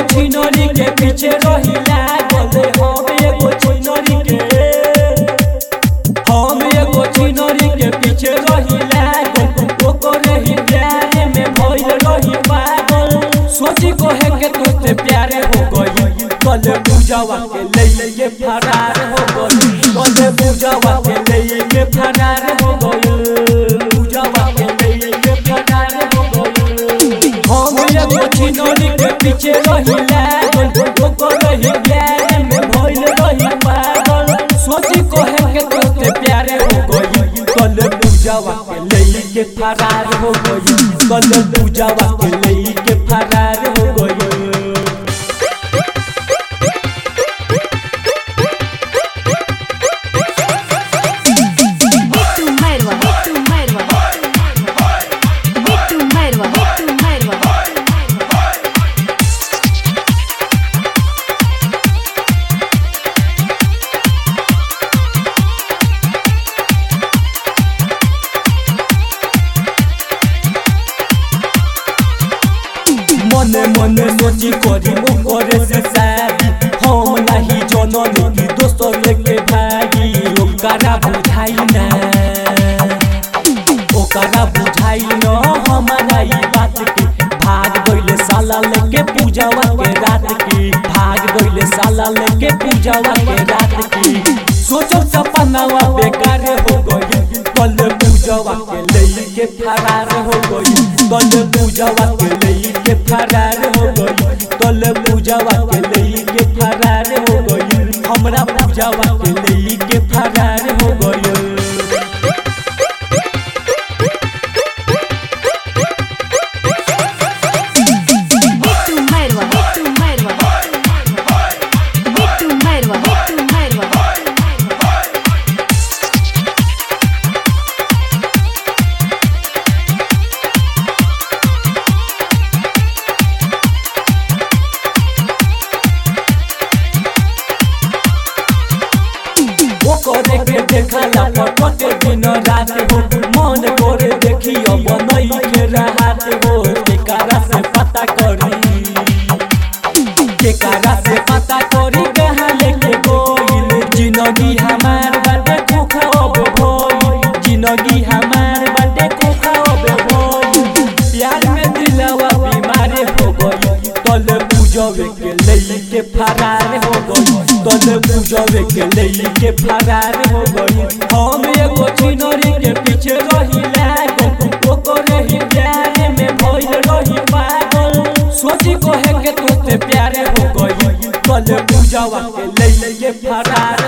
छिनरी के पीछे रही लागल हम एगो छिनरी के हम एगो छिनरी के पीछे रही लागल ओकरे ही प्यारे में भइल रही पागल सोची कहे के तोते प्यारे हो गई कल पूजावा के ले के फरार हो गई कल पूजावा के ले के फरार हो गई पूजावा के ले के फरार हो गई हम एगो छिनरी के पीछे रही लागल ओकरे ही प्यारे में भइल रही पागल सोची कहे के तोते प्यारे हो गई कल पूजावा के ले के फरार हो गई कल पूजावा के ले के फरार हो गई Bitu Merwa, Bitu Merwa, Bitu Merwa, Bitu Merwa. मने मने सोची करी वो करे से शादी हम नहीं जननी की दोस्त लेके भागी ओकरा बुझाई ना ओकरा बुझाई न हमारा ई बात के भाग गइले साला लेके पूजावा के रात की भाग गइले साला लेके पूजावा के रात की सोचो सपनावा बेकार हो गई कल पूजावा के ले के फरार हो गई कल पूजावा के ले के फरार हो गई कल पूजावा के ले के फरार हो गई हमरा पूजावा के ले के फरार हो गई Bitu Merwa, Bitu Merwa, Bitu Merwa, Bitu Merwa. ओकरे के देखला पटके दिन रात हो मन करे देखी अब नहीं के राहत हो केकरा से पता करी केकरा से पता करी कहाँ लेके गोइल जिंदगी हमार बाटे खोखा अब भइल जिंदगी हमार बाटे खोखा अब भइल प्यार में दिलवा बीमार हो गई तल पूजवे के ले के फरार हो गई तल पूजवे के ले के फरार हो गई हम एगो छिनरी के पीछे रही लागल ओकरे ही प्यारे में भइल रही पागल सोची कहे के तोते प्यारे हो गई कल पूजवा के ले के फरार